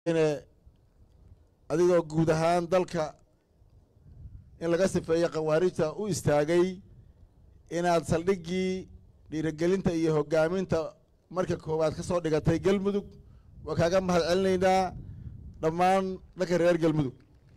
adigoo guud ahaan dalka in laga sifeeyo khawaarijta u istaagay inaad saldhiggii dhiirigelinta iyo hoggaaminta marka koowaad ka soo dhigatay galmudug waa kaaga mahad celinaynaa dhammaan dhanka reer galmudug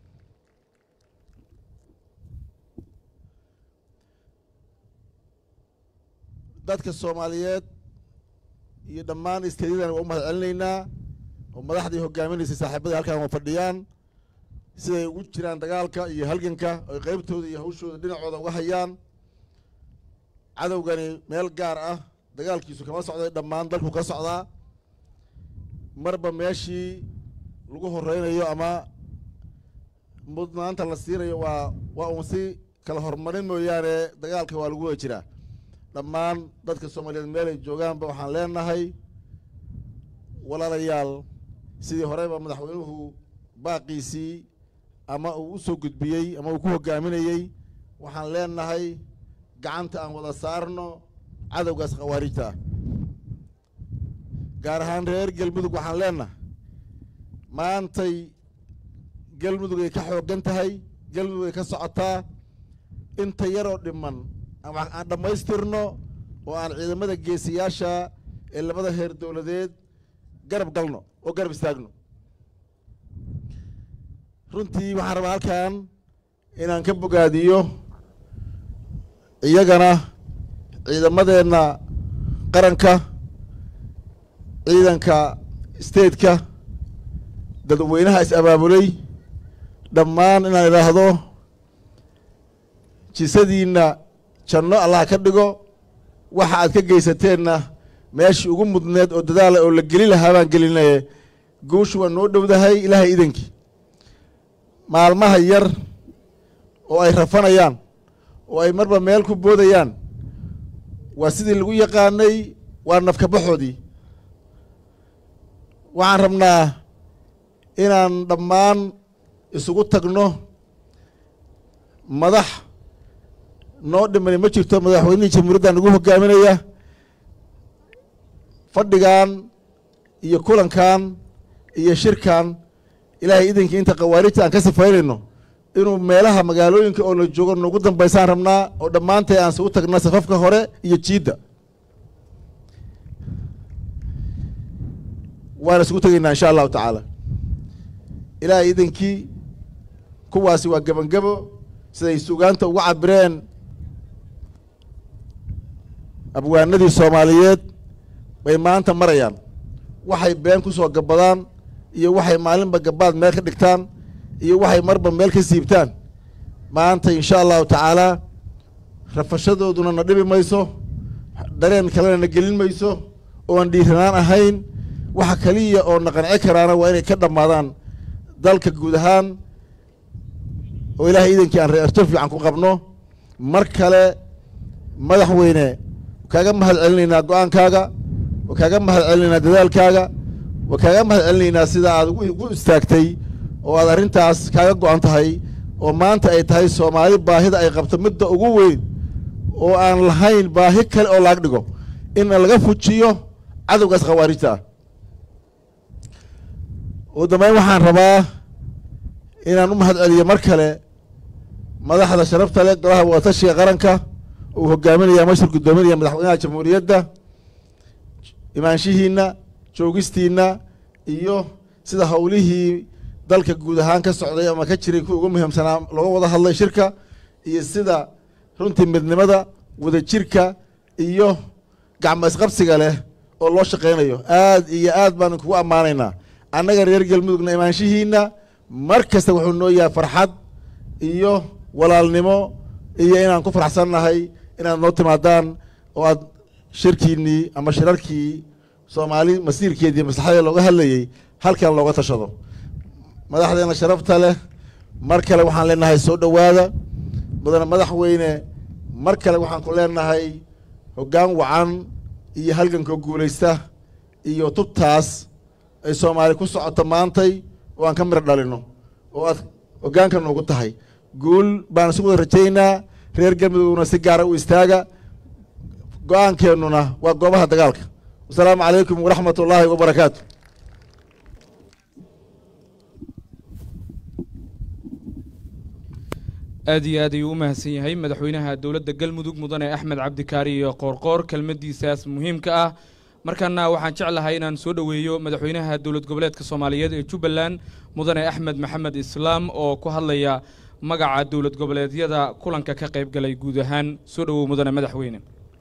dadka soomaaliyeed iyo dhammaan isteedyadana waa u mahad celinaynaa oo madaxdii hoggaaminaysay saaxiibadii halkan waa fadhiyaan siday ugu jiraan dagaalka iyo halganka oy qeybtooda iyo hawshooda dhinacooda uga hayaan cadowgani meel gaar ah dagaalkiisu kama socday dhammaan dalku ka socdaa marba meeshii lagu horeynayo ama mudnaanta la siinayo waa waa uun si kala horumarin mooyaane dagaalka waa lagu wada jiraa dhammaan dadka soomaaliyeed meelay joogaanba waxaan leenahay walaalayaal sidii horeyba madaxweynuhu baaqiisii ama uu u soo gudbiyey ama uu ku hoggaaminayey waxaan leenahay gacanta aan wada saarno cadowgaas khawaarijta ah gaar ahaan reer galmudug waxaan leenahay maantay galmudug ay ka xooggan tahay galmudug ay ka socotaa inta yaroo dhiman aan dhammaystirno oo aan ciidamada geesiyaasha ee labada heer dowladeed garab galno oo garab istaagno runtii waxaan rabaa halkan inaan ka bogaadiyo iyagana ciidamadeenna qaranka ciidanka stateka dadweynaha is abaabulay dhammaan inaan idhaahdo jisadiinna janno allah ka dhigo waxa aad ka geysateenna meeshii ugu mudneed oo dadaala oo la geli lahaa baan gelinaye guushu waa noo dhowdahay ilaahay idankii maalmaha yar oo ay rafanayaan oo ay marba meel ku boodayaan waa sidii lagu yaqaanay waa nafkabaxoodii waxaan rabnaa inaan dhammaan isugu tagno madax noo dhimani ma jirto madaxweynihii jamhuuriyadda nagu hoggaaminaya fadhigan iyo kulankan iyo shirkan ilaahay idinkii inta khawaarijta aan ka sifaynayno inuu meelaha magaalooyinka oo la joogo noogu dambaysaan rabnaa oo dhammaantay aan isugu tagna safafka hore iyo jiidda waan isugu tegaynaa insha allahu tacaala ilaahay idinkii kuwaasi waa gebangebo siday sugaanta uga cabireen abwaanadii soomaaliyeed bay maanta marayaan waxay been ku soo gabbadaan iyo waxay maalinba gabbaad meel ka dhigtaan iyo waxay marba meel ka siibtaan maanta insha allahu tacaalaa rafashadooduna na dhibi mayso dareen kalena na gelin mayso oo aan dhiiranaan ahayn waxa kaliya oo na qanci karaana waa inay ka dhammaadaan dalka guud ahaan oo ilaahay iidankii aan reerto fiican ku qabno mar kale madaxweyne kaaga mahad celinaynaa go-aankaaga waa kaaga mahad celinaynaa dadaalkaaga waa kaaga mahad celinaynaa sida aad ugu istaagtay oo aad arrintaas kaaga go-an tahay oo maanta ay tahay soomaali baahida ay qabto midda ugu weyn oo aan lahayn baahi kale oo laag dhigo in laga fujiyo cadowgaas khawaarijta ah ugu dambeyn waxaan rabaa inaan u mahad celiyo mar kale madaxda sharafta leh golaha wadatashiga qaranka uu hogaaminaya mashhur guddoominaya madaxweynaha jamhuuriyadda imaanshihiinna joogistiinna iyo sida howlihii dalka guud ahaan ka socday ama ka jiray kuwa ugu muhiimsanaa looga wada hadlay shirka iyo sida runtii midnimada wadajirka iyo gacmo isqabsiga leh oo loo shaqaynayo aad iyo aad baan kugu ammaanaynaa annaga reer galmudugna imaanshihiinna mar kasta wuxuu noo yahay farxad iyo walaalnimo iyo inaan ku faraxsannahay inaad noo timaadaan oo aad shirkiinnii ama shirarkii soomaali masiirkeedii maslaxadee looga hadlayey halkan looga tashado madaxdeena sharafta leh mar kale waxaan leenahay soo dhowaada mudane madaxweyne mar kale waxaan ku leenahay hoggaan wacan iyo halgankoo guulaysta iyo tubtaas ay soomaali ku socoto maantay oo aan ka mir dhalino oo aad hoggaanka noogu tahay guul baan isu wada rajaynaa reer galmudugna si gaara u istaaga go-aankeennuna waa goobaha dagaalka wasalaamu calaykum waraxmat ullaahi wabarakaatu aad iyo aad ayuu u mahadsan yahay madaxweynaha dowladda galmudug mudane axmed cabdikaari iyo qoorqoor kelmaddiisaas muhiimka ah markaana waxaan jeclahay inaan soo dhoweeyo madaxweynaha dowlad goboleedka soomaaliyeed ee jubbaland mudane axmed maxamed islaam oo ku hadlaya magaca dowlad goboleedyada kulanka ka qayb galay guud ahaan soo dhowow mudane madaxweyne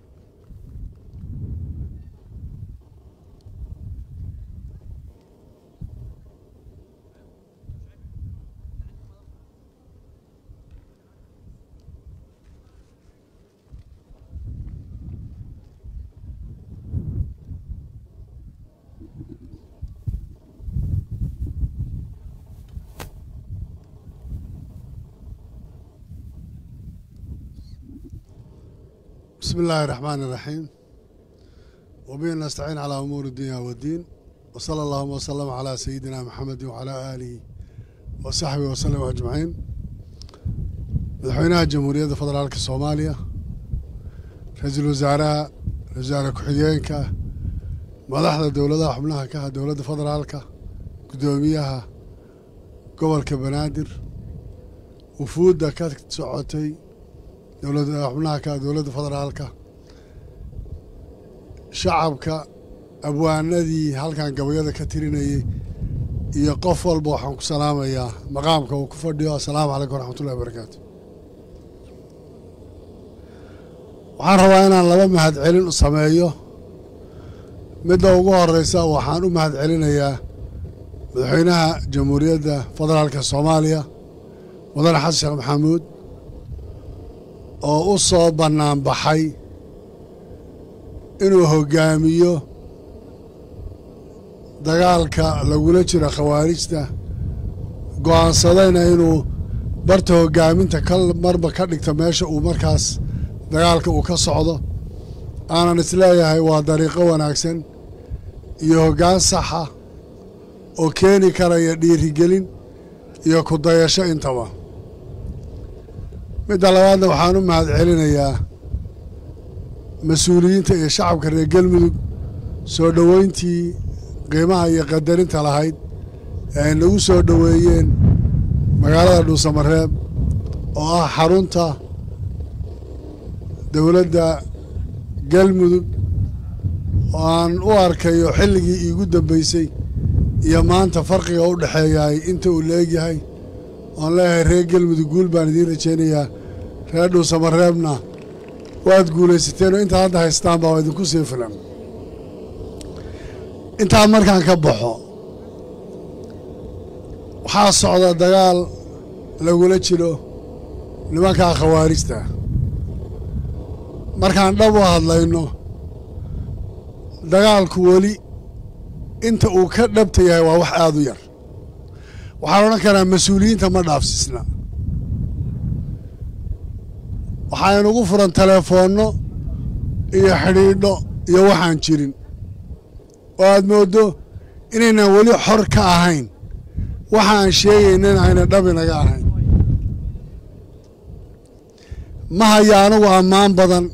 بسم الله الرحمن الرحيم وبه نستعين على أمور الدنيا والدين وصلى الله وسلم على سيدنا محمد وعلى آله وصحبه وسلم أجمعين مدحوينها جمهورية فدرالك الصومالية رئيس الوزراء وزارة كحيينك مدحda dowladaha xubnaha ka ah dowladda federaalka guddoomiyaha gobolka banaadir wufuudda ka socotay dowladda xubnaha ka ah dowladda federaalka shacabka abwaanadii halkan gabayada ka tirinayay iyo qof walba waxaan ku salaamayaa maqaamka uu ku fadhiyo assalaamu calaykum waraxmatullahi wabarakaatu waxaan rabaa inaan laba mahad celin sameeyo midda ugu horeysa waxaan u mahad celinayaa madaxweynaha jamhuuriyadda federaalka soomaaliya mudane xasan sheekh maxamuud oo u soo bannaan baxay inuu hoggaamiyo dagaalka lagula jiro khawaarijta go'aansadayna inuu barta hoggaaminta ka marba ka dhigto meesha uu markaas dagaalka uu ka socdo aanan isleeyahay waa dariiqo wanaagsan iyo hoggaan saxa oo keeni karaya dhiirigelin iyo ku dayasho intaba midda labaadna waxaan u mahad celinayaa mas-uuliyiinta iyo shacabka reer galmudug soo dhoweyntii qiimaha iyo qadarinta lahayd ee ay nagu soo dhoweeyeen magaalada dhuusamareeb oo ah xarunta dowladda galmudug oo aan u arkayo xilligii iigu dambeysay iyo maanta farqiga u dhexeeyahay inta uu la egyahay oon leeyahay reer galmudug guul baan idiin rajaynayaa reer dhuusamareebna waad guulaysateen oo intaad hadda haystaan baa idinku sii filan intaa markaan ka baxo waxaa socda dagaal lagula jiro nimankaa khawaarijta markaan dhab u hadlayno dagaalku weli inta uu ka dhabta yahay waa wax aada u yar waxaan odhan karaa mas-uuliyiinta ma dhaafsiisna waxaa inugu furan teleefoonno iyo xidhiidho iyo waxaan jirin oo aad mooddo inaynan weli xor ka ahayn waxa aan sheegaynan ayna dhab inaga ahayn ma haya anigu ammaan badan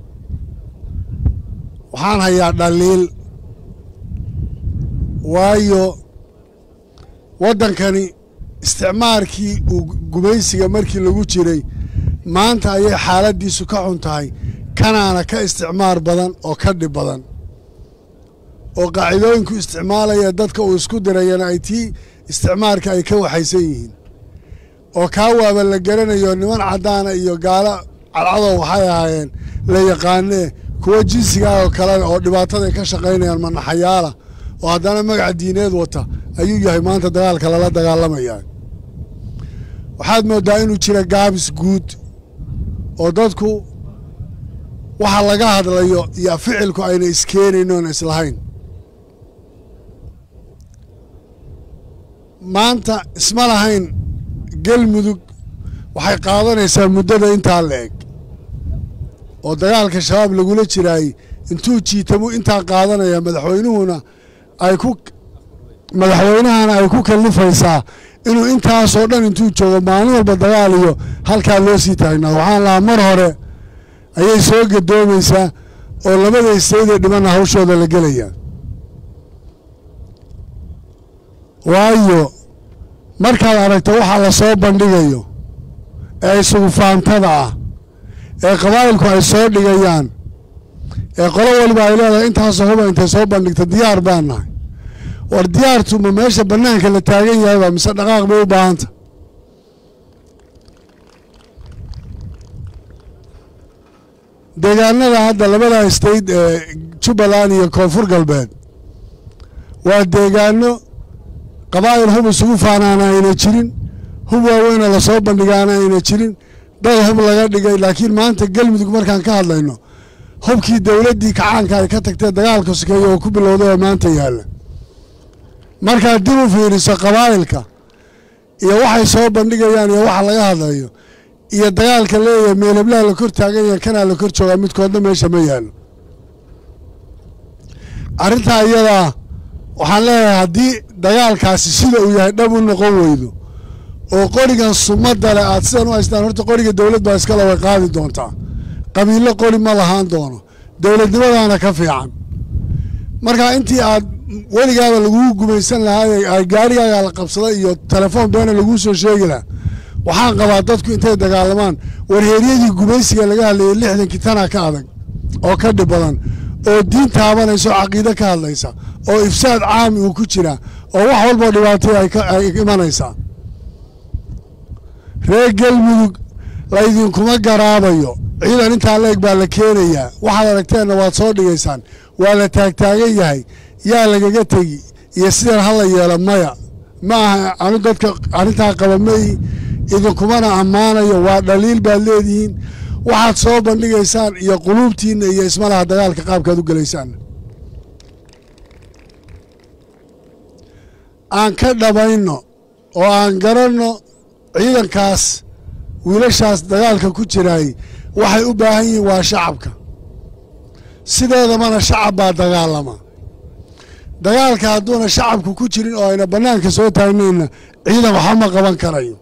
waxaan hayaa dhaliil waayo waddankani isticmaalkii uu gumaysiga markii lagu jiray maanta ayay xaaladdiisu ka xun tahay kanaana ka isticmaar badan oo ka dhib badan oo qaacidooyinku isticmaalaya dadka uu isku dirayana ay tii isticmaalka ay ka waxaysan yihiin oo kaa waaba la garanayo niman caddaana iyo gaalo cadcadow waxay ahaayeen la yaqaanee kuwa jinsigaa oo kale oo dhibaataday ka shaqaynayaan manaxayaala oo haddana magaca diineed wata ayuu yahay maanta dagaalka lala dagaalamayaa waxaad mooddaa inuu jira gaabis guud oo dadku waxa laga hadlayo iyo ficilku ayna iskeenayn oona islahayn maanta isma lahayn galmudug waxay qaadanaysaa muddada intaa la eg oo dagaalka shabaab lagula jiraayey intuu jiitamo intaa qaadanaya madaxweynuhuna ay ku madaxweynahana ay ku kallifaysaa inuu intaasoo dhan intuu joogo maalin walba dagaal iyo halkaa loo sii taagnaado waxaan lahaa mar hore ayay soo gadoomaysaa oo labada istaydee dhimanna hawshooda la gelaya waayo markaad aragto waxaa la soo bandhigayo ee isugu faantada ah ee qabaa'ilku ay soo dhigayaan ee qolo waliba ay leedahay intaasoo huba intay soo bandhigta diyaar baan nahay war diyaartu ma meesha bannaanka la taagan yahayba mise dhaqaaq bay u baahanta deegaanada hadda labada state ee jubbaland iyo koonfur galbeed waa deegaano qabaa'il hub isugu faanaana ayna jirin hub waaweynoo lasoo bandhigaana ayna jirin dad hub laga dhigay laakiin maanta galmudug markaan ka hadlayno hubkii dowladdii kacaanka ay ka tagtee dagaalka sokeeye oo ku bilowday oo maanta yaalla markaad dib u fiiriso qabaa'ilka iyo waxay soo bandhigayaan iyo waxa laga hadlayo iyo dagaalka leeyahay meelablaha la kor taagan yahay kanaa la kor joogaa midkoodna meesha ma yaallo arrintaa iyadaa waxaan leeyahay haddii dagaalkaasi sida uu yahay dhab u noqon weydo oo qorigan sumadda leh aad sidan u haystaan horta qoriga dowlad baa iskale way qaadi doontaa qabiillo qori ma lahaan doono dowladnimadaana ka fiican marka intii aad weligaaba laguu gumaysan lahaa gaarigaaga la qabsaday iyo telefoon beena laguu soo sheegi lahaa waxaan qabaa dadku intay dagaalamaan warheeryadii gumaysiga laga hadlayay lixdankii tanaa ka adag oo ka dhib badan oo diin taabanaysa oo caqiide ka hadlaysa oo ifsaad caami uu ku jiraa oo wax walboo dhibaatay ay imanaysaa reer galmudug laydinkuma garaabayo ciidan intaa la eg baa la keenayaa waxaad aragteenna waad soo dhigaysaan waa la taagtaagan yahay yaa lagaga tegi iyo sidan hala yeelo maya ma aha anu dadka arrintaa qaba mayi idinkumana ammaanayo waa dhaliil baad leedihiin waxaad soo bandhigaysaan iyo quluubtiinna iyo ismalaha dagaalka qaabkaad u gelaysaan aan ka dhabayno oo aan garanno ciidankaas wiilashaas dagaalka ku jiraay waxay u baahan yihiin waa shacabka sideedamana shacab baa dagaalama dagaalka hadduuna shacabku ku jirin oo ayna bannaanka soo taagnayna ciidan waxba ma qaban karayo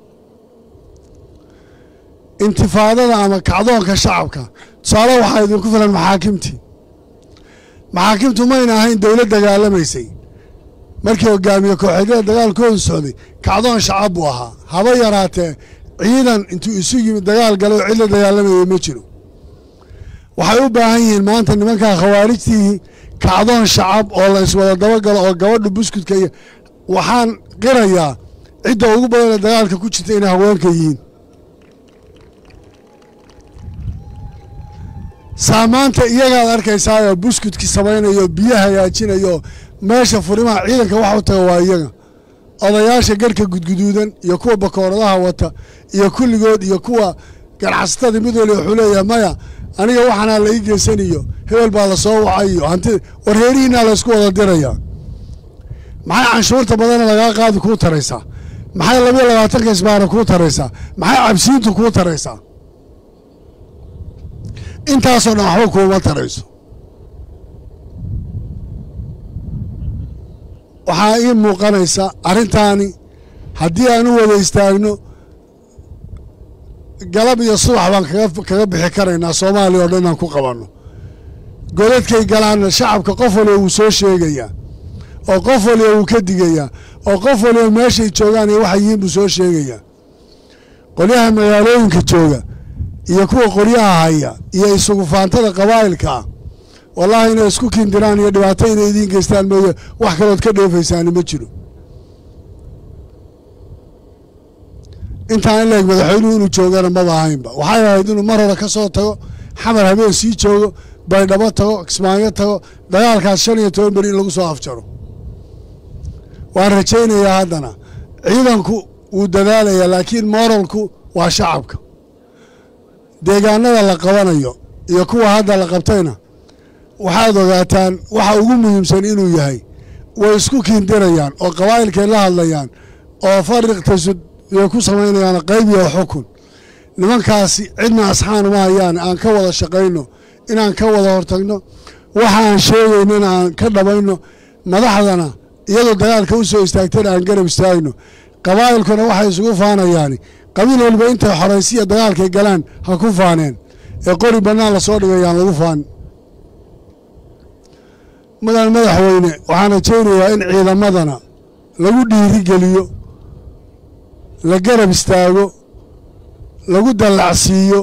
intifaadada ama kacdoonka shacabka tusaale waxaa idinku filan maxaakimtii maxaakimtu mayna ahayn dowlad dagaalamaysay markii hogaamiye kooxeedyada dagaalkoodu socday kacdoon shacab buu ahaa haba yaraatee ciidan intuu isu yimid dagaal galo oo cid la dagaalamayay ma jiro waxay u baahan yihiin maanta nimankaa khawaarijtii kacdoon shacab oo la iswada dabagalo oo gabadha buskudka iyo waxaan qirayaa cidda ugu badan ee dagaalka ku jirta inay haweenka yihiin saamaanta iyagaad arkaysaayoo buskudki samaynayo biyo hagaajinayo meesha furimaha ciidanka wax u taga waa iyaga odayaasha garhka gudguduudan iyo kuwa bakooradaha wata iyo kulligood iyo kuwa ganacsatada mid waliba wuxuu leeyahay maya aniga waxaanaa la ii geysaniyo hebel baa la soo wacay iyo hanti warheerihiinaa laysku wada dirayaa maxay canshuurta badana lagaa qaadi kuu taraysaa maxay labiyo labaatanka isbaara kuu taraysaa maxay cabsiintu kuu taraysaa intaasoo dhan waxba kuuma tarayso waxaa ii muuqanaysa arrintaani haddii aan u wada istaagno galab iyo subax baan kaga bixi karaynaa soomaaliya oo dhan inaan ku qabanno godadkay galaanna shacabka qof waliba wuu soo sheegayaa oo qof waliba wuu ka digayaa oo qof waliba meeshay joogaan iyo waxay yihiin buu soo sheegayaa qolyaha magaalooyinka jooga iyo kuwa qoryaha haya iyo isugu faantada qabaa'ilka ah wallaahi inay isku kindiraan iyo dhibaato inay idiin geystaan mooye wax kalood ka dheefaysaani ma jiro intaan in laeg madaxweynuhu inuu joogana maba ahaynba waxay ahayd inuu mar hore ka soo tago xamar habeen sii joogo baydhabo tago kismaayo tago dagaalkaas shan iyo toban beri in lagu soo afjaro waan rajaynayaa haddana ciidanku wuu dadaalayaa laakiin moralku waa shacabka deegaanada la qabanayo iyo kuwa hadda la qabtayna waxaad ogaataan waxa ugu muhiimsan inuu yahay way isku kiindirayaan oo qabaa'ilkay la hadlayaan oo fariq tasud way ku samaynayaan qayb iyo xukun nimankaasi cidna asxaan uma hayaan aan ka wada shaqayno inaan ka wada hortagno waxa aan sheegayno in aan ka dhabayno madaxdana iyadoo dagaalka u soo istaagtayna aan garab istaagno qabaa'ilkuna waxay isugu faanayaani qabiil waliba intay xoraysiya dagaalkay galaan ha ku faaneen ee qori bannaan lasoo dhigayaan lagu faan mudan madaxweyne waxaan rajaynayaa in ciidamadana lagu dhiiri geliyo la garab istaago lagu dallacsiiyo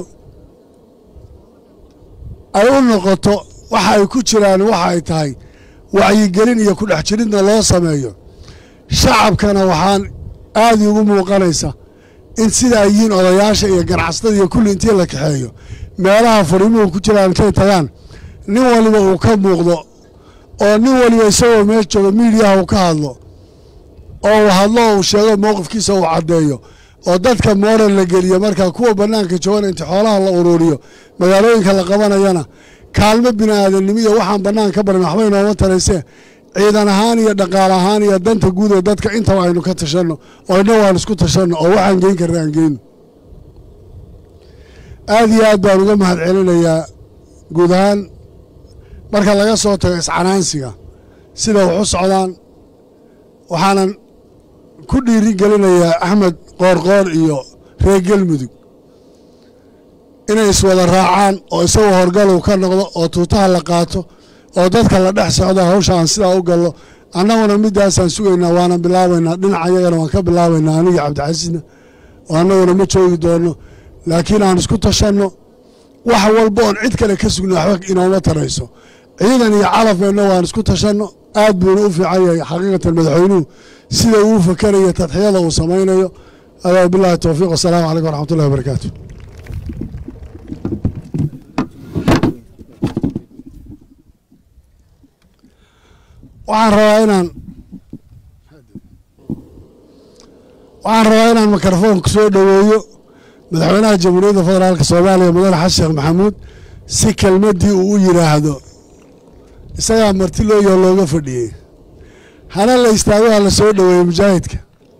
ay u noqoto waxa ay ku jiraan waxa ay tahay wacyigelin iyo ku dhex jiridna loo sameeyo shacabkana waxaan aada ugu muuqanaysa in sida ay yihiin odayaasha iyo ganacsatada iyo kulli intii la kaxeeyo meelaha fariimuhu ku jiraan intay tagaan nin waliba uu ka muuqdo oo nin waliba isagoo meel jooga miidiyaha uu ka hadlo oo uu hadlo oo uu sheego mowqifkiisa uu caddeeyo oo dadka mooral la geliyo markaa kuwa bannaanka joogana inta xoolaha la uruuriyo magaalooyinka la qabanayana kaalmo bini aadamnimo iyo waxaan bannaan ka barin waxba inooma taraysee ciidan ahaan iyo dhaqaal ahaan iyo danta guud ee dadka intaba aynu ka tashanno oo inna waan isku tashanno oo waxaan geyn karna aan geyno aada iyo aad baan uga mahad celinayaa guud ahaan marka laga soo tago iscanaansiga sida wax u socdaan waxaanan ku dhiiri gelinayaa axmed qoorqoor iyo reer galmudug inay iswada raacaan oo isagoo horgalow ka noqdo oo tuutaha la qaato oo dadka la dhex socdo hawsha aan sidaa u gallo annaguna middaasaan sugaynaa waana bilaabaynaa dhinaca yagana waan ka bilaabaynaa anigii cabdixasiisna oo annaguna ma joogi doonno laakiin aan isku tashanno wax walba oon cid kale ka sugna waxba inooma tarayso ciidan iyo calafeenna waan isku tashanno aad buuna u fiican yahay xaqiiqatan madaxweynuhu sida uu fakerayo tadxiyada uu samaynayo adaa bilahi towfiiq wasalaamu calaykum waraxmat ullahi wabarakaatu waxaan rabaa inaan waxaan rabaa inaan mikrofoonka soo dhoweeyo madaxweynaha jamhuuriyadda federaalka soomaaliya mudane xasan sheekh maxamuud si kelmaddii uu u yidhaahdo isagaa marti looyoo looga fadhiyey hana la istaago ha la soo dhoweeyo mujaahidka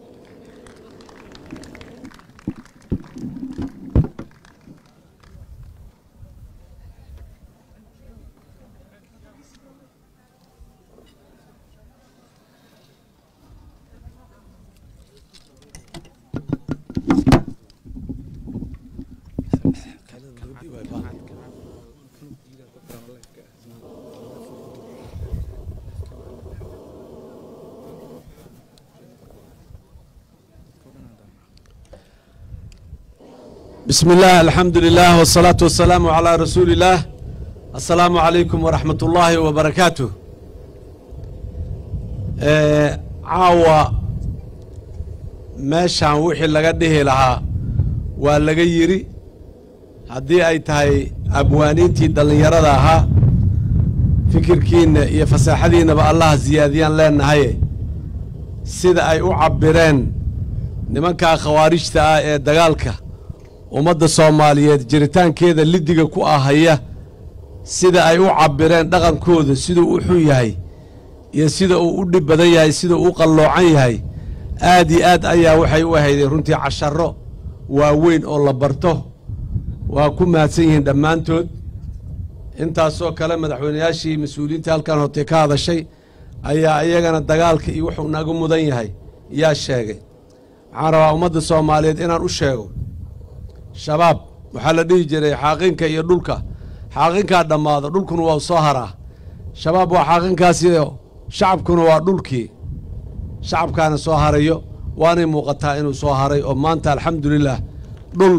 بسم الله الحمد لله والصلاة والسلام على رسول الله السلام عليكم ورحمة الله وبركاته آه، عاوة meeshaan wixii laga dhihi lahaa waa laga yidhi haddii ay tahay abwaaniintii dhallinyarada ahaa fikirkiinna iyo fasaaxadiinnaba allaha siyaadiyaan leenahaye sida ay u cabbireen nimankaa khawaarijta ah ee dagaalka ummadda soomaaliyeed jiritaankeeda liddiga ku ahaya sida ay u cabbireen dhaqankooda siduu u xun yahay iyo sida uu u dhib badan yahay sida uu u qalloocan yahay aad iyo aad ayaa waxay u ahaydeen runtii casharro waaweyn oo la barto waa ku mahadsan yihiin dhammaantood intaasoo kale madaxweynayaashii mas-uuliyiinta halkan hortay ka hadashay ayaa iyagana dagaalka iyo wuxuu naga mudan yahay yaa sheegay waxaan rabaa ummadda soomaaliyeed inaan u sheego shabaab waxaa la dhihi jiray xaaqinka iyo dhulka xaaqinkaa dhammaado dhulkuna waa soo haraa shabaab waa xaaqinkaasiyo shacabkuna waa dhulkii shacabkaana soo harayo waanay muuqataa inuu soo haray oo maanta alxamdulilah dhul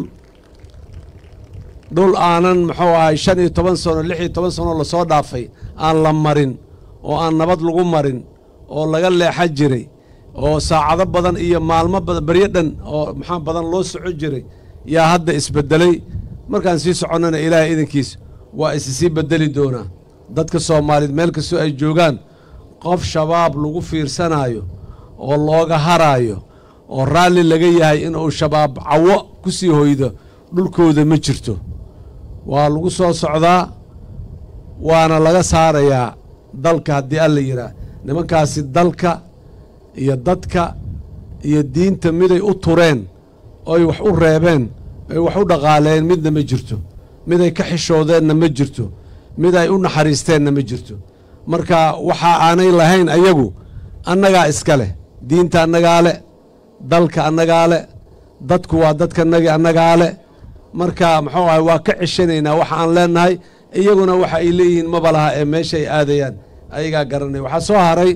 dhul aanan muxuu ahay shan iyo toban sano lix iyo toban sanoo lasoo dhaafay aan la marin oo aan nabad lagu marin oo laga leexa jiray oo saacado badan iyo maalmo badan beryo dhan oo maxaa badan loo soco jiray yaa hadda isbeddelay markaan sii soconnana ilaahay idankiis waa isi sii beddeli doonaa dadka soomaaliyeed meel kastoo ay joogaan qof shabaab lagu fiirsanaayo oo looga haraayo oo raalli laga yahay inuu shabaab cawo ku sii hoydo dhulkooda ma jirto waa lagu soo socdaa waana laga saarayaa dalka haddii alla yidhaah nimankaasi dalka iyo dadka iyo diinta miday u tureen oy wax u reebeen ay wax u dhaqaaleen midna ma jirto mid ay ka xishoodeenna ma jirto mid ay u naxariisteenna ma jirto marka waxa aanay lahayn ayagu annagaa iska leh diinta annagaa le dalka annagaa le dadku waa dadkanagi annagaa le marka muxuu ahay waa ka ceshanaynaa waxa aan leenahay iyaguna waxa ay leeyihiin maba laha ee meesha ay aadayaan ayagaa garanaya waxaa soo haray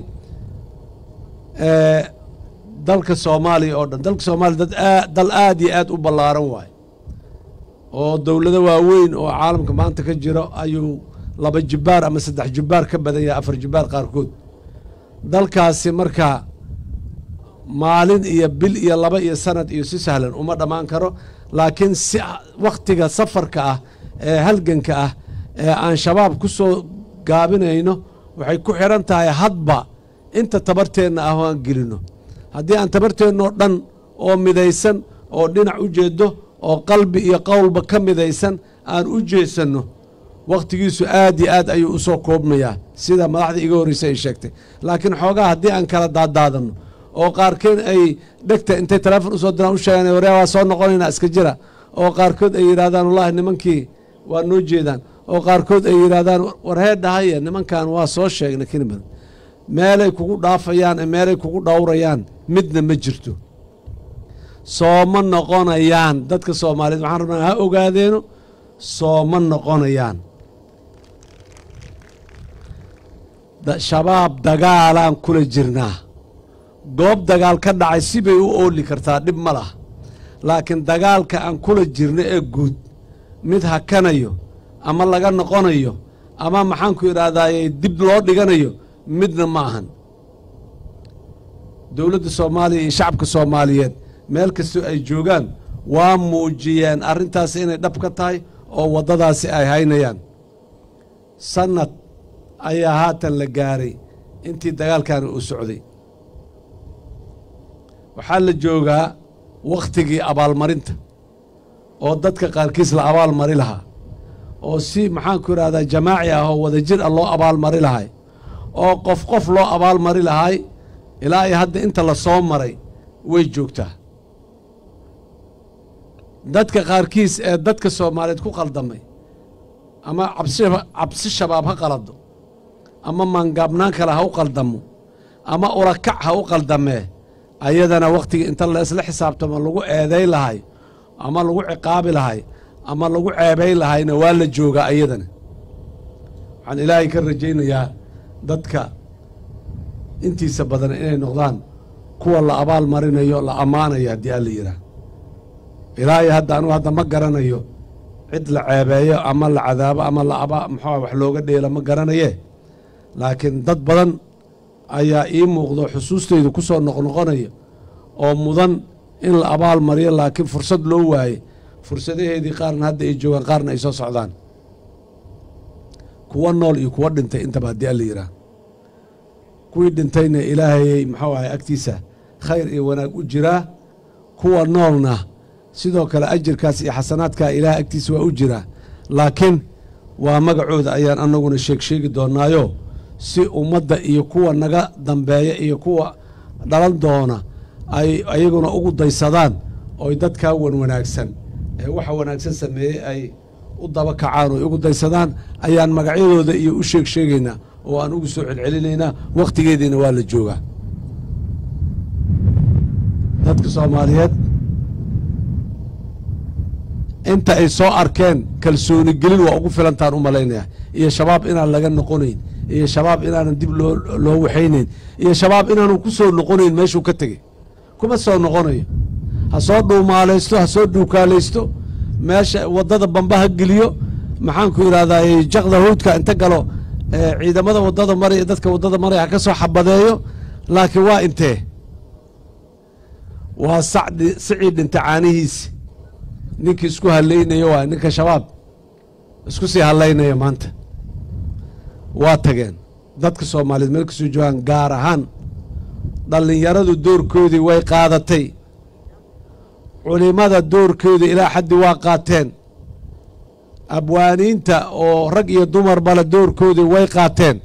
dalka soomaaliya oo dhan dalka soomaaliya dad aa dal aad iyo aad u ballaaran waaye oo dowlado waaweyn oo caalamka maanta ka jiro ayuu laba jibbaar ama saddex jibbaar ka badan yahay afar jibbaar qaarkood dalkaasi markaa maalin iyo bil iyo laba iyo sanad iyo si sahlan uma dhammaan karo laakiin si wakhtiga safarka ah ee halganka ah ee aan shabaab ku soo gaabinayno waxay ku xidhan tahay hadba inta tabarteenna ah oo aan gelino haddii aan tabarteennoo dhan oo midaysan oo dhinac u jeedo oo qalbi iyo qowlba ka midaysan aan u jeesanno wakhtigiisu aad iyo aad ayuu u soo koobmayaa sida madaxda iga horreysa ay sheegtay laakiin xoogaa haddii aan kala daadaadanno oo qaarkeen ay dhegta intay teleefon usoo diraan u sheegaan waryaa waa soo noqonaynaa iska jira oo qaarkood ay yidhahdaan wallahi nimankii waa noo jeedaan oo qaarkood ay yidhahdaan war hee dhahaya nimankan waa soo sheegnay kiniman meelay kugu dhaafayaan ee meelay kugu dhowrayaan midna ma jirto sooma noqonayaan dadka soomaaliyeed waxaan rabnaa ha ogaadeeno sooma noqonayaan shabaab dagaalaan kula jirnaa goob dagaal ka dhacay sibay u ooli kartaa dhib ma laha laakiin dagaalka aan kula jirno ee guud mid hakanayo ama laga noqonayo ama maxaanku idhahdaaye dib loo dhiganayo midna ma ahan dowladda soomaaliya iyo shacabka soomaaliyeed meel kastoo ay joogaan waa muujiyeen arrintaasi inay dhab ka tahay oo waddadaasi ay haynayaan sannad ayaa haatan la gaaray intii dagaalkani uu socday waxaa la joogaa wakhtigii abaalmarinta oo dadka qaarkiis la abaalmari lahaa oo si maxaanku idhahdaa jamaaci ah oo wadajir ah loo abaalmari lahay oo qof qof loo abaalmari lahay ilaa iyo hadda inta la soo maray way joogtaa dadka qaarkiis ee dadka soomaaliyeed ku qaldamay ama cabsi shabaab ha qalado ama maangaabnaan kale ha u qaldamo ama ulakac ha u qaldamee ayadana wakhtiga inta laisla xisaabtamo lagu eeday lahay ama lagu ciqaabi lahay ama lagu ceebay lahayna waa la joogaa ayadana waxaan ilaahay ka rajaynayaa dadka intiisa badan inay noqdaan kuwa la abaal marinayo la ammaanayo haddii alla yidhaah ilaahay hadda anugu hadda ma garanayo cid la ceebeeyo ama la cadaabo ama la muxua wax looga dheelo ma garanaye laakiin dad badan ayaa ii muuqdo xusuusteydu ku soo noqnoqonaya oo mudan in la abaal mariyo laakiin fursad loo waaye fursadaheedii qaarna hadda ay joogaan qaarna ay soo socdaan kuwa nool iyo kuwa dhintay intaba haddii alla yidhaah kuwii dhintayna ilaahayay muxuu ahay agtiisa khayr iyo wanaag u jiraa kuwa noolna sidoo kale ajirkaas iyo xasanaadkaa ilaah agtiisa waa u jiraa laakiin waa magacooda ayaan annaguna sheeg sheegi doonaayo si ummadda iyo kuwa naga dambeeya iyo kuwa dhalan doona ay ayaguna ugu daysadaan ooy dadkaa wan wanaagsan ee waxa wanaagsan sameeyey ay u daba kacaan oy ugu daysadaan ayaan magacyadooda iyo u sheeg sheegaynaa oo aan ugu soo celcelinaynaa wakhtigeediina waa la joogaa dadka soomaaliyeed inta ay soo arkeen kalsooni gelin waa ugu filantaan u malaynaya iyo shabaab inaan laga noqonayn iyo shabaab inaanan dib loo loo waxaynayn iyo shabaab inaanu ku soo noqonayn meeshuu ka tegey kuma soo noqonayo ha soo dhuumaalaysto ha soo dhuukaalaysto meesha waddada bamba ha geliyo maxaanku idhahdaa jaqda hawdka inta galo ciidamada waddada maraya dadka waddada maraya ha ka soo xabadeeyo laakiin waa intee waa sacdi sicii dhinta caanihiisi ninkii isku hallaynayo waa ninka shabaab isku sii hallaynaya maanta waa tageen dadka soomaaliyeed meel kasoo joogaan gaar ahaan dhallinyaradu doorkoodii way qaadatay culimada doorkoodii ilaa xaddi waa qaateen abwaaniinta oo rag iyo dumarbale doorkoodii way qaateen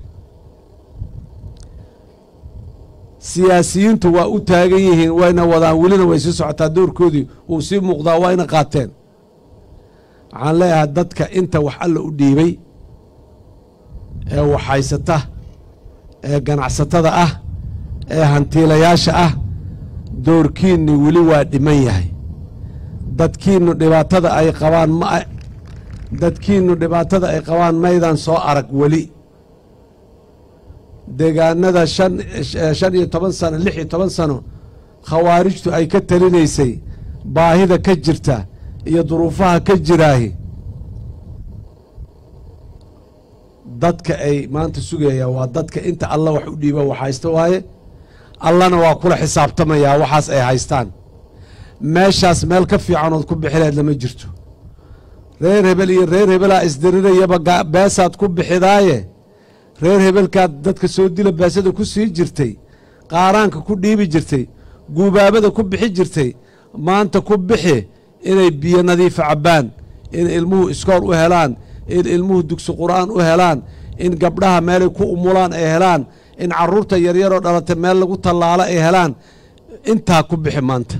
siyaasiyiintu waa u taagan yihiin wayna wadaan welina way sii socotaa doorkoodii wuu sii muuqdaa wayna qaateen waxaan leeyahay dadka inta wax alla u dhiibay ee waxhaysata ee ganacsatada ah ee hantiilayaasha ah doorkiinni weli waa dhiman yahay dadkiinnu dhibaatada ay qabaan ma dadkiinnu dhibaatada ay qabaan maydaan soo arag weli deegaanada shan shan iyo toban sano lix iyo toban sano khawaarijtu ay ka talinaysay baahida ka jirta iyo duruufaha ka jiraahi dadka ay maanta sugayaan waa dadka inta alla wax u dhiiba wax haysta waaye allana waa kula xisaabtamayaa waxaas ay haystaan meeshaas meel ka fiicanood ku bixileed lama jirto reer hebel iyo reer hebelaa isdirirayaba ga- beesaad ku bixidaaye reer hebelkaad dadka soo dila beesada ku sii jirtay qaaraanka ku dhiibi jirtay guubaabada ku bixi jirtay maanta ku bixi inay biyo nadiifa cabbaan in ilmuhu iskool u helaan in ilmuhu dugsi qur'aan u helaan in gabdhaha meelay ku umulaan ay helaan in carruurta yaryaroo dhalatay meel lagu tallaalo ay helaan intaa ku bixi maanta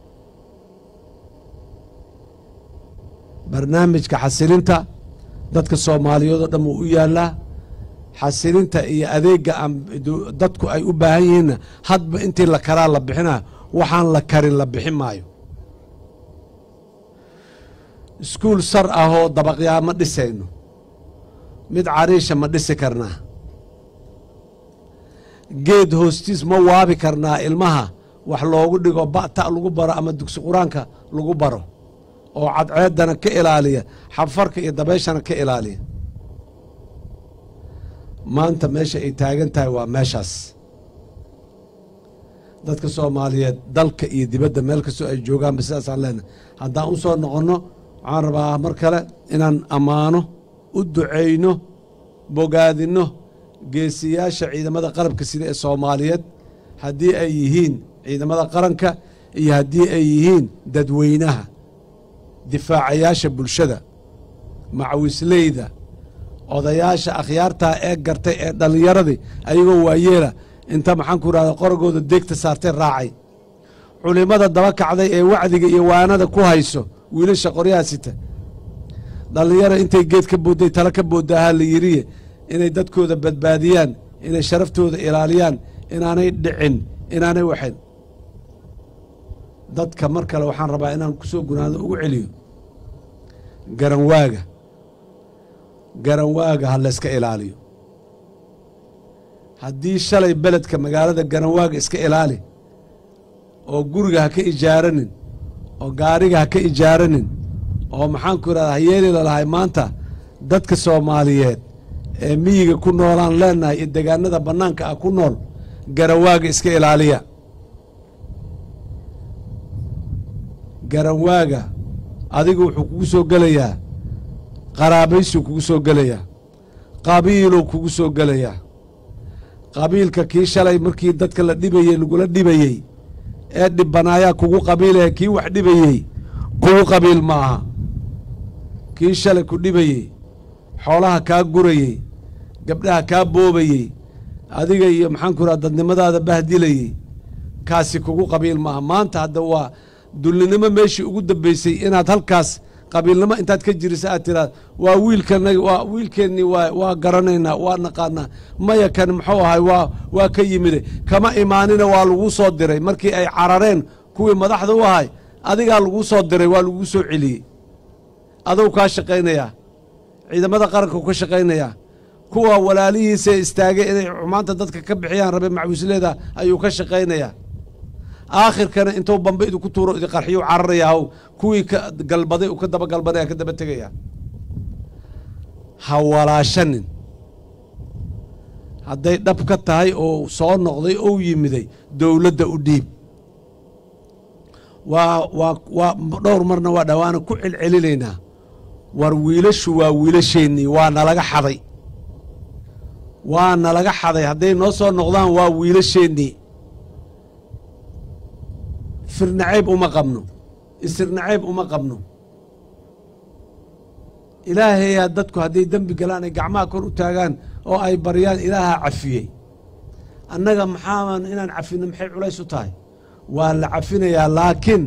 barnaamijka xasilinta dadka soomaaliyeed oo dhan wuu u yaallaa xasilinta iyo adeegga aan du- dadku ay u baahan yihiinna hadba intii la karaa la bixinaa waxaan la karin la bixin maayo iskuul sar ah oo dabaqyaa ma dhisayno mid cariisha ma dhisi karnaa geed hoostiis ma waabi karnaa ilmaha wax loogu dhigo ba'ta lagu baro ama dugsi qur-aanka lagu baro oo cadceeddana ka ilaaliya xafarka iyo dabeeshana ka ilaaliya maanta meesha ay taagan tahay waa meeshaas dadka soomaaliyeed dalka iyo dibadda meel kastoo ay joogaanba sidaasaan leenahay haddaan u soo noqonno waxaan rabaa mar kale inaan ammaano u ducayno bogaadinno geesiyaasha ciidamada qarabka sida ee soomaaliyeed haddii ay yihiin ciidamada qaranka iyo haddii ay yihiin dadweynaha difaacayaasha bulshada macawisleyda odayaasha akhyaartaa ee gartay ee dhallinyaradii ayagoo waayeela inta maxaanku irahda qoragooda deegta saartay raacay culimmada daba kacday ee wacdiga iyo waanada ku hayso wiilasha qoryaha sita dhallinyaro intay geed ka boodday tala ka boodaahaa la yiriye inay dadkooda badbaadiyaan inay sharaftooda ilaaliyaan inaanay dhicin inaanay waxayn dadka mar kale waxaan rabaa inaan ku soo gunaado ugu celiyo garanwaaga garanwaaga ha layska ilaaliyo haddii shalay beledka magaalada garanwaaga iska ilaali oo guriga ha ka ijaaranin oo gaariga ha ka ijaaranin oo maxaanku irahda hayeeli lalahay maanta dadka soomaaliyeed ee miyiga ku noolaan leenahay iyo degaanada bannaanka ah ku nool garanwaaga iska ilaaliya garanwaaga adiga wuxuu kugu soo gelayaa qaraabaysuu kugu soo gelayaa qabiiluu kugu soo gelayaa qabiilka kii shalay markii dadka la dhibayey lagula dhibayey ee dhibbanaayaa kugu qabiilaya kii wax dhibayey kugu qabiil ma aha kii shalay ku dhibayey xoolaha kaa gurayey gabdhaha kaa boobayey adiga iyo maxaanku raha dadnimadaada bahdilayey kaasi kugu qabiil maaha maanta hadda waa dullinimo meeshii ugu dambeysay inaad halkaas qabiilnimo intaad ka jirisa aad tiraad waa wiilkanagi waa wiilkeennii waa waa garanaynaa waa naqaanaa maya kan muxuu ahay waa waa ka yimide kama imaanina waa laguu soo diray markii ay carareen kuwii madaxda u ahay adigaa laguu soo diray waa laguu soo celiyey aduu kaa shaqaynayaa ciidamada qaranka u ka shaqaynayaa kuwa walaalihiisa istaagay inay xumaanta dadka ka bixiyaan rabe macwisleeda ayuu ka shaqaynayaa aakhirkana intuu bambe idinku tuuro idi qarxiyu cararaya haw kuwii ka galbaday uu ka daba galbanaya ka daba tegaya ha walaashanin hadday dhab ka tahay oo soo noqday ou yimiday dowladda u dhiib waa waa waa dhowr marna waa dhawaana ku celcelinaynaa war wiilashu waa wiilasheennii waa nalaga xaday waa nalaga xaday hadday noo soo noqdaan waa wiilasheennii firnacayb uma qabno isirnacayb uma qabno ilaahayaa dadku hadday dembi galaan ay gacmaha kor u taagaan oo ay baryaan ilaahaa cafiyey annaga maxaaban inaan cafino maxay culays u tahay waa la cafinayaa laakiin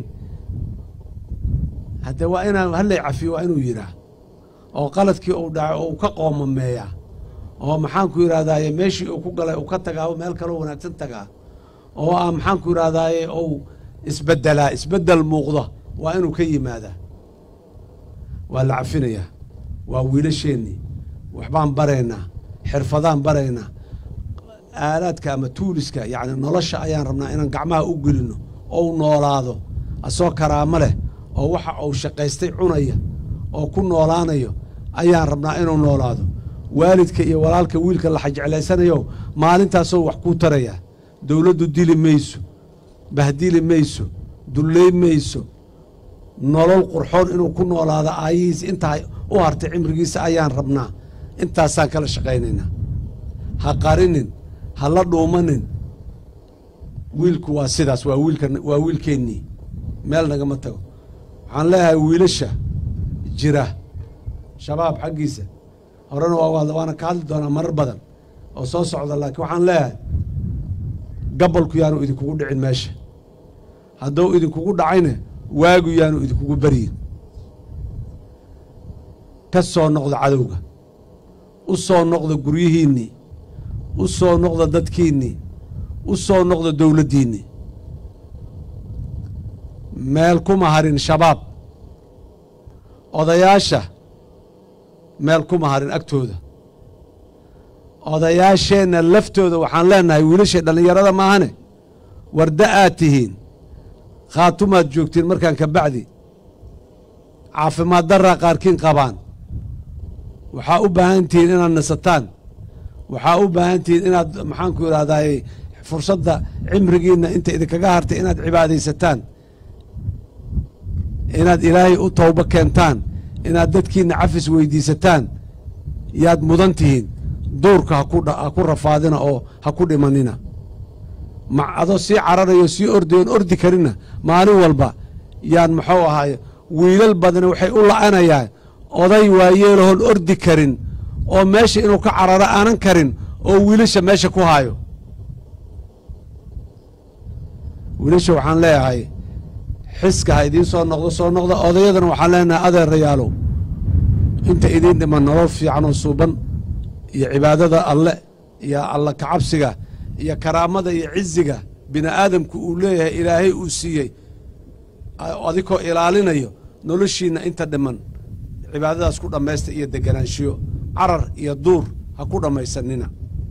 haddee waa inaan hallay cafiyo waa inuu yidhaah oo qaladkii uu dhaco oo uu ka qoomameeyaa oo maxaanku yidhahdaaye meeshii uu ku galay uu ka tagaa meel kaloo wanaagsan tagaa oo ah maxaanku yidhahdaaye ou isbeddelaa isbeddel muuqda waa inuu ka yimaadaa waa la cafinayaa waa wiilasheennii waxbaan baraynaa xirfadaan baraynaa aalaadka ama tuuliska yacni nolosha ayaan rabnaa inaan gacmaha u gelino ou noolaado asoo karaamo leh oo waxa uu shaqaystay cunaya oo ku noolaanayo ayaan rabnaa inuu noolaado waalidka iyo walaalka wiilka la jeclaysanayo maalintaasoo wax kuu tarayaa dowladdu dili mayso bahdili mayso dullay mayso nolol qurxoon inuu ku noolaado aayihiis intaa u hartay cimrigiisa ayaan rabnaa intaasaan kala shaqaynaynaa ha qarinin ha la dhuumanin wiilku waa sidaas waa wiilka waa wiilkeennii meel nagama tago waxaan leeyahay wiilasha jira shabaab xaggiisa horena waa waana ka hadli doonaa marar badan oo soo socda laakiin waxaan leeyahay gabalku yaanu idinkugu dhicin meesha hadduu idinkugu dhacayna waagu yaanu idinkugu baryin ka soo noqda cadowga u soo noqda guryihiinnii u soo noqda dadkiinnii u soo noqda dowladdiinnii meel kuma harin shabaab odayaasha meel kuma harin agtooda odayaasheenna laftooda waxaan leenahay wiilasha dhallinyarada maahane warda aad tihiin khaatumaad joogtiin markaan ka bacdi caafimaad darraa qaarkiin qabaan waxaa u baahan tihiin inaad nasataan waxaa u baahan tihiin inaad maxaanku idhahdaay fursadda cimrigiinna inta idinkaga hartay inaad cibaadaysataan inaad ilaahay u towbo keentaan inaad dadkiinna cafis weydiisataan yaad mudan tihiin duurka ha ku rafaadina oo ha ku dhimanina ma adoo sii cararayo sii ordayoon ordi karinna maalin walba yaan muxuu ahaay wiilal badani waxay u la'anayaan oday waayeelahoon ordi karin oo meesha inuu ka cararo aanan karin oo wiilasha meesha ku haayo wiilasha waxaan leeyahay xiska ha idiin soo noqdo soo noqda odayadana waxaan leenahay adeerayaalow inta idiin dhiman nolol fiican oo suuban iyo cibaadada alle iyo alla kacabsiga iyo karaamada iyo ciziga bini aadamku uu leeyahay ilaahay uu siiyey adikoo ilaalinayo noloshiinna inta dhiman cibaadadaas ku dhammaysta iyo deganaanshiyo carar iyo duur ha ku dhammaysanina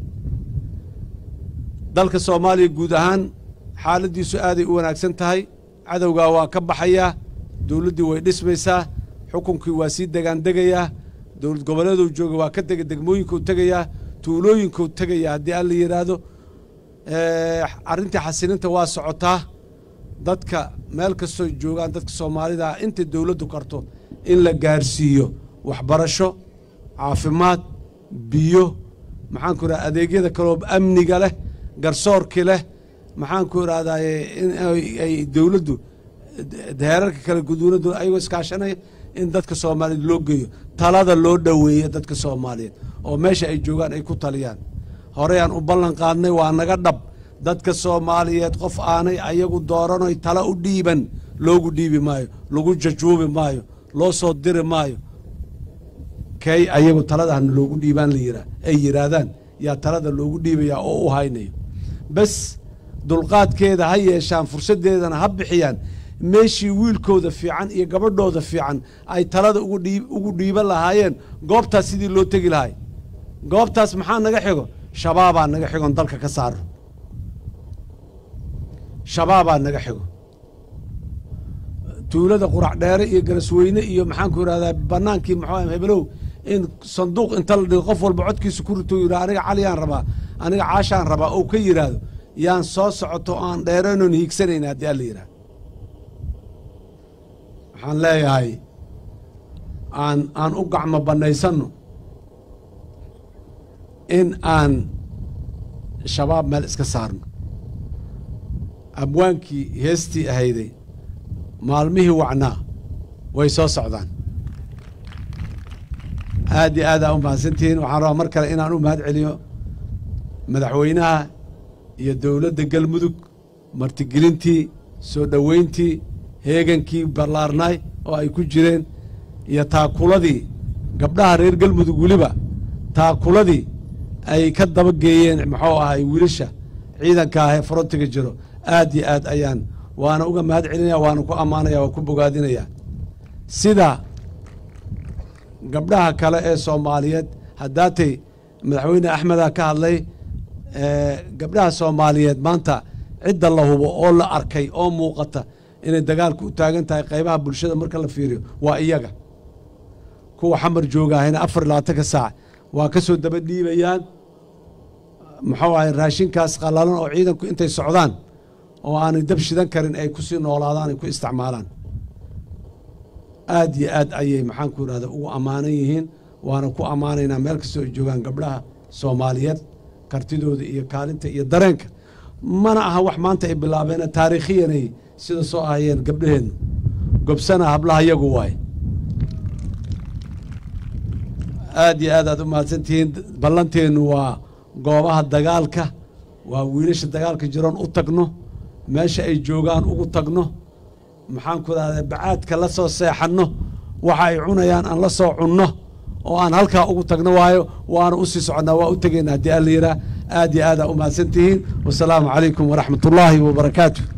dalka soomaaliya guud ahaan xaaladdiisu aaday u wanaagsan tahay cadowgaa waa ka baxayaa dowladdii way dhismaysaa xukunkii waa sii degaandegayaa dowlad goboleeduu jooga waa ka dega degmooyinkuu tegayaa tuulooyinkuu tegayaa haddii alla yidhaahdo arrintii xasilinta waa socotaa dadka meel kastoo joogaan dadka soomaalida inta dowladdu karto in la gaarsiiyo waxbarasho caafimaad biyo maxaanku idhahda adeegyada kaloo amniga leh garsoorkii leh maxaanku idhahdaye in ay dowladdu heerarka kale guduunadu ayagoo iskaashanaya in dadka soomaaliyeed loo geeyo talada loo dhoweeyo dadka soomaaliyeed oo meesha ay joogaan ay ku taliyaan horeyaan u ballan qaadnay waa naga dhab dadka soomaaliyeed qof aanay ayagu dooranoy tala u dhiiban loogu dhiibi maayo lagu jajuubi maayo loo soo diri maayo kay ayagu taladahana loogu dhiibaan la yiraa ay yidhaahdaan yaa talada loogu dhiibayaa oo u haynayo bes dulqaadkeeda ha yeeshaan fursaddeedana ha bixiyaan meeshii wiilkooda fiican iyo gabadhooda fiican ay talada ugu dhiiban lahaayeen goobtaas sidii loo tegi lahay goobtaas maxaa naga xigo shabaabaa naga xigon dalka ka saaro shabaabaa naga xigo tuulada qurac dheere iyo garasweyne iyo maxaanku idhahdaa banaankii muxuu hebelow in sanduuq inta la dhigo qof walba codkiisa ku rito yidhaha aniga caliyaan rabaa aniga caashaan rabaa ou ka yidhaahdo yaan soo socoto aan dheeranoon hiigsanayna haddii alla yidhahdo waxaan leeyahay aan aan u gacmo bannaysanno in aan shabaab meel iska saarno abwaankii heestii ahayday maalmihii wacnaa way soo socdaan aad iyo aad aa u mahadsantihiin waxaan rabaa mar kale inaan u mahad celiyo madaxweynaha iyo dowladda galmudug martigelintii soo dhoweyntii heegankii ballaarnaay oo ay ku jireen iyo taakuladii gabdhaha reer galmudug weliba taakuladii ay ka daba geeyeen muxuu ahay wiilasha ciidanka ah ee frontiga jiro aad iyo aad ayaan waana uga mahad celinaya waana ku ammaanaya waa ku bogaadinaya sida gabdhaha kale ee soomaaliyeed haddaatay madaxweyne axmeda ka hadlay gabdhaha soomaaliyeed maanta cidda la hubo oo la arkay oo muuqata inay dagaalka u taagan tahay qaybaha bulshada marka la fiiriyo waa iyaga kuwa xamar joogahayna afar iyo labaatanka saac waa ka soo daba dhiibayaan muxuu ahay raashinkaas qallalan oo ciidanku intay socdaan oo aanay dab shidan karin ay kusii noolaadaan ay ku isticmaalaan aad iyo aad ayay maxaanku irahda ugu ammaanan yihiin waana ku ammaanaynaa meel kastoo ay joogaan gabdhaha soomaaliyeed kartidooda iyo kaalinta iyo dareenka mana aha wax maanta ay bilaabeen taariikhiyanay sida soo ahayeen gabdhaheennu gobsana hablaha yagu waay aad iyo aad aad u mahadsantihiin ballanteennu waa goobaha dagaalka waa wiilasha dagaalka jiroon u tagno meesha ay joogaan ugu tagno maxaanku idhahda bacaadka la soo seexanno waxa ay cunayaan aan la soo cunno oo aan halkaa ugu tagno waayo waana u sii soconnaa waa u tegaynaa haddii alla yiraa aad iyo aad aa u mahadsantihiin wasalaamu calaykum waraxmat ullaahi wabarakaatu